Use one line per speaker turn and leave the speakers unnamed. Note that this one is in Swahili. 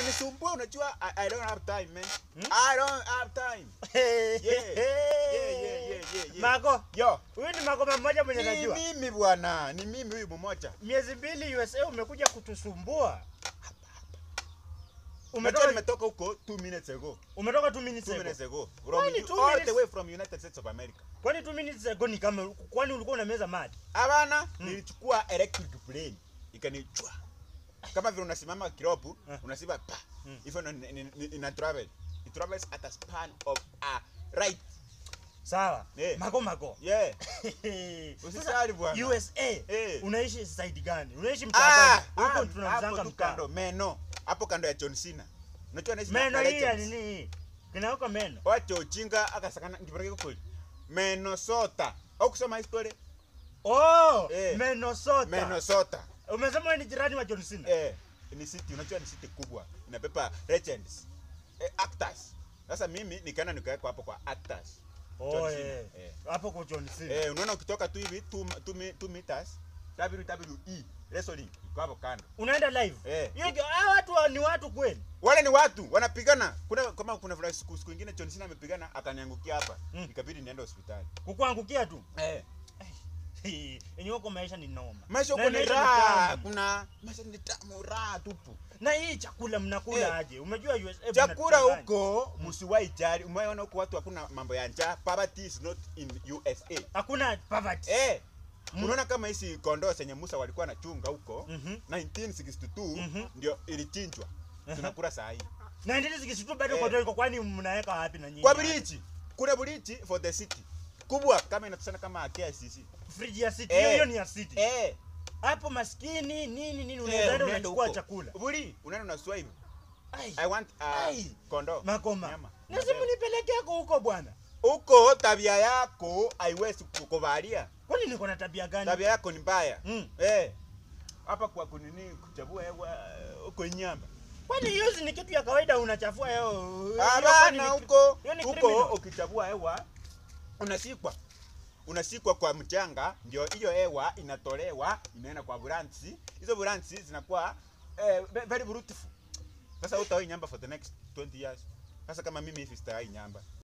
kunisumbua unajua I, I don't have time man.
Hmm?
I don't have time. Yeah. Yeah, yeah, yeah, yeah, yeah, yeah.
Mako,
Yo,
huyu ni Mako mmoja mwenye
ni
najua.
mimi bwana, ni mimi huyu mmoja.
Miezi mbili USA umekuja kutusumbua.
Unajua
Umetoka
nimetoka huko 2 minutes ago.
umetoka 2 minutes
2
ago.
minutes ago.
Why
From
ni
you-
two
all
minutes?
the way from United States of America.
Kwani 2 minutes ago ni kama kwani ulikuwa unameza mad?
Hapana, nilichukua electric plane ikanichwa. Kama vile unasimama kiropu,
Eh.
unasimama pa.
Mm.
Hivyo ina, ina, ina travel. It travels at a span of a right.
Sawa.
Eh.
Mako Mako.
Yeah.
Sasa,
Usisali bwana.
USA
Eh.
unaishi side gani? Unaishi
Ah,
mtaa gani?
ah,
Huko
hapo
tunamzanga
tu
mtaa.
kando meno. Hapo kando ya John Cena. Unajua naishi
Meno
na
hii ya
legends.
nini hii? Kinaweka meno.
Wacha ujinga akasakana ngibareke kukuli. Minnesota. Au kusoma history?
Oh,
Eh.
Minnesota.
Minnesota.
Umesema wewe ni jirani wa John Cena?
Eh, ni city, unajua ni city kubwa. Inabeba legends. Eh, actors. Sasa mimi nikaenda nikawekwa hapo kwa actors.
Oh,
John Cena.
eh.
Eh.
Hapo kwa John Cena.
Eh, unaona ukitoka tu hivi 2 meters WWE wrestling iko hapo kando.
Unaenda live?
Eh.
Hiyo hao watu wa- ni watu kweli?
Wale ni watu wanapigana. Kuna kama kuna vile siku siku nyingine John Cena amepigana akaniangukia hapa.
Mm.
Ikabidi niende hospitali.
Kukuangukia tu.
Eh.
Yenye huko maisha ni noma.
Maisha
Na
huko ni
maisha
raha,
tamu.
kuna maisha ni tamu raha tupu.
Na hii chakula mnakula
Eh.
aje? Umejua USA
Chakula
mnachanganya.
huko msiwahi jali. Umeona huko watu hakuna mambo ya njaa. Poverty is not in USA.
Hakuna poverty.
Eh.
Mm.
Unaona kama hizi kondoo zenye Musa walikuwa nachunga huko
Mhm.
1962
Mhm.
ndio ilichinjwa. Tunakula saa hii.
Na ndizi zikishutu bado
Eh.
kwa dogo kwani mnaweka wapi na nyinyi?
Kwa bridge. Kuna bridge for the city. Kubwa kama inatusana kama KICC.
Fridge ya city.
Eh.
Hiyo hiyo ni ya city.
Eh.
Hapo maskini nini nini
Eh,
unaweza enda
unaenda
unachukua
huko.
chakula.
Buri, unaenda unasua hivi.
Ai.
I want uh,
Ai.
kondoo.
Makoma.
Nyama.
Na simu nipeleke yako huko bwana.
Huko tabia yako haiwezi kukubalia.
Kwani niko na tabia gani?
Tabia yako ni mbaya.
Mm.
Eh. Hapa kwa kunini kuchagua hewa huko nyamba.
Kwani hiyo si ni kitu ya kawaida unachafua yao. Hiyo kwani
Hapana
ni-
huko
hiyo ni
huko
criminal.
ukichagua hewa unasikwa. Unasikwa kwa mchanga ndio hiyo hewa inatolewa inaenda kwa buransi. Hizo buransi zinakuwa eh, ve- very beautiful. Sasa utaoi nyamba for the next 20 years. Sasa kama mimi hivi sitawahi nyamba.